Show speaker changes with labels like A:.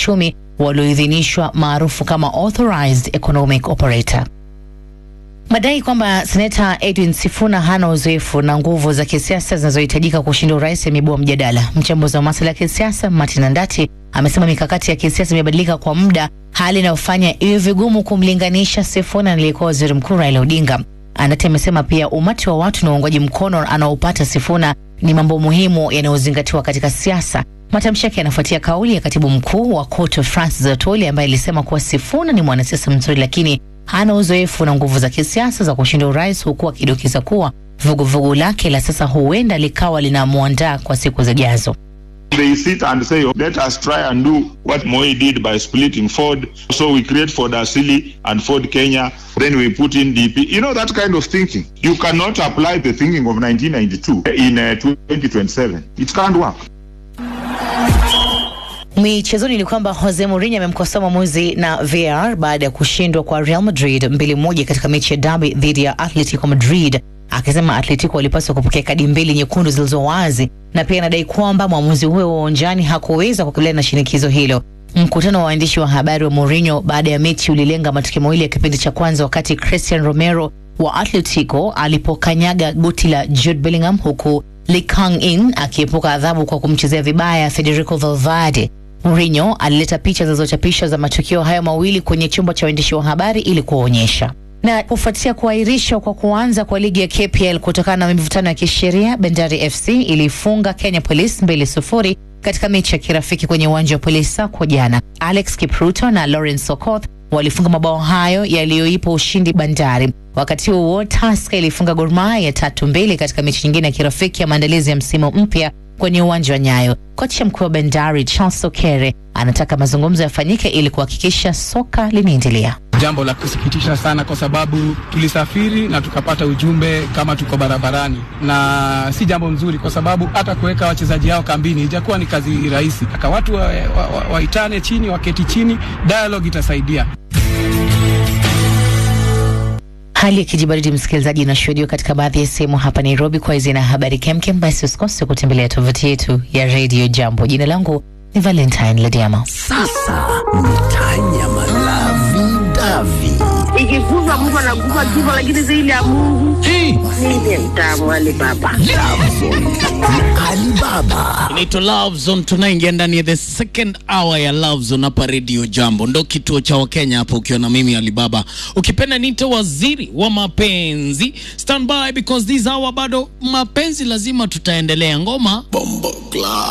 A: kiuchumi walioidhinishwa maarufu kama authorized economic operator. Madai kwamba seneta Edwin Sifuna hana uzoefu na nguvu za kisiasa zinazohitajika kushinda urais yameibua mjadala. Mchambuzi wa masuala ya kisiasa Martin Andati amesema mikakati ya kisiasa imebadilika kwa muda, hali inayofanya iwe vigumu kumlinganisha Sifuna na aliyekuwa waziri mkuu Raila Odinga. Andati amesema pia umati wa watu na uungwaji mkono anaopata Sifuna ni mambo muhimu yanayozingatiwa katika siasa. Matamshi yake yanafuatia kauli ya katibu mkuu wa KOTU Francis Atoli ambaye alisema kuwa Sifuna ni mwanasiasa mzuri lakini hana uzoefu na nguvu za kisiasa za kushinda urais, huku akidokeza kuwa vuguvugu lake la sasa huenda likawa linamwandaa kwa siku zijazo.
B: They sit and say, let us try and do what Moi did by splitting Ford. So we create Ford Asili and Ford Kenya. Then we put in DP. You know, that kind of thinking. You cannot apply the thinking of 1992 in uh, 2027. It can't work.
A: Michezoni ni kwamba Jose Mourinho amemkosoa mwamuzi na VAR baada ya kushindwa kwa Real Madrid mbili moja katika mechi ya dabi dhidi ya Atletico Madrid, akisema Atletico walipaswa kupokea kadi mbili nyekundu zilizo wazi, na pia anadai kwamba mwamuzi huyo wa uwanjani hakuweza kukabiliana na shinikizo hilo. Mkutano wa waandishi wa habari wa Mourinho baada ya mechi ulilenga matukio mawili ya kipindi cha kwanza, wakati Christian Romero wa Atletico alipokanyaga goti la Jude Bellingham, huku Lee Kang-in akiepuka adhabu kwa kumchezea vibaya Federico Valverde. Mourinho alileta picha zilizochapishwa za matukio hayo mawili kwenye chumba cha waandishi wa habari ili kuwaonyesha. Na kufuatia kuahirishwa kwa kuanza kwa ligi ya KPL kutokana na mivutano ya kisheria, Bandari FC ilifunga Kenya Police mbili sufuri katika mechi ya kirafiki kwenye uwanja wa Police Sacco jana. Alex Kipruto na Lawrence Sokoth walifunga mabao hayo yaliyoipa ushindi Bandari. Wakati huo Tusker ilifunga Gor Mahia tatu mbili katika mechi nyingine ya kirafiki ya maandalizi ya msimu mpya kwenye uwanja wa Nyayo. Kocha mkuu wa Bandari Charles Okere anataka mazungumzo yafanyike ili kuhakikisha soka linaendelea.
C: Jambo la kusikitisha sana, kwa sababu tulisafiri na tukapata ujumbe kama tuko barabarani, na si jambo nzuri, kwa sababu hata kuweka wachezaji hao kambini ijakuwa ni kazi rahisi. Aka watu waitane wa, wa, waitane chini, waketi chini, dialogue itasaidia.
A: Hali ya kijibaridi msikilizaji, inashuhudiwa katika baadhi ya sehemu hapa Nairobi. Kwa hizi na habari kemkem, basi usikose kutembelea tovuti yetu ya Radio Jambo. Jina langu ni Valentine Lediama.
D: Sasa mtanyama lavi davi
E: ikikufa Mungu anakufa kifo, lakini zaidi ya Mungu ndiye mtamu Alibaba.
D: Alibaba
F: inaitwa Love Zone. Tunaingia ndani ya the second hour ya Love Zone hapa Radio Jambo, ndo kituo cha Wakenya hapo, ukiwa na mimi Alibaba, ukipenda niite waziri wa mapenzi. Stand by because this hour bado mapenzi lazima tutaendelea. Ngoma
D: Bombo Club